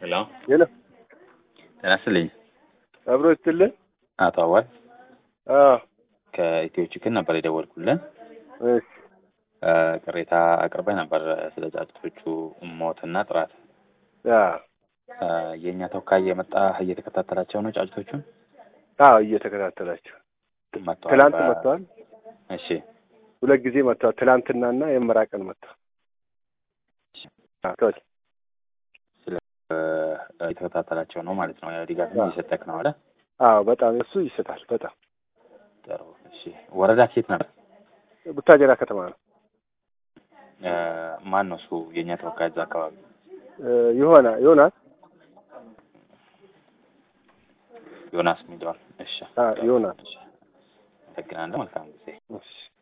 ሄሎ ሄሎ ጤና ይስጥልኝ። አብሮ ይስጥልን። አቶ አዋል አዎ ከኢትዮ ችክን ነበር የደወልኩልን። እሺ እ ቅሬታ አቅርበህ ነበር ስለ ጫጩቶቹ ሞትና ጥራት። አዎ እ የእኛ ተወካይ የመጣ እየተከታተላቸው ነው ጫጩቶቹን አዎ እየተከታተላቸው መጥተዋል። ትላንት በ- መጥተዋል። እሺ ሁለት ጊዜ መጥተዋል። ትላንትናና የመራ ቀን መጥተዋል። መጥተዋል። ስለ እ እየተከታተላቸው ነው ማለት ነው። ያው ድጋፍም አዎ። እየሰጠክ ነው አለ። አዎ በጣም እሱ ይሰጣል። በጣም ጥሩ። እሺ ወረዳ ኬት ነበር? ቡታጀራ ከተማ ነው። እ ማን ነው እሱ የእኛ ተወካይ እዛ አካባቢ? እ ይሆና ይሆናል። ዮናስ ሚሊዮን። እሺ አዎ ይሆናል። እሺ። አመሰግናለሁ። መልካም ጊዜ። እሺ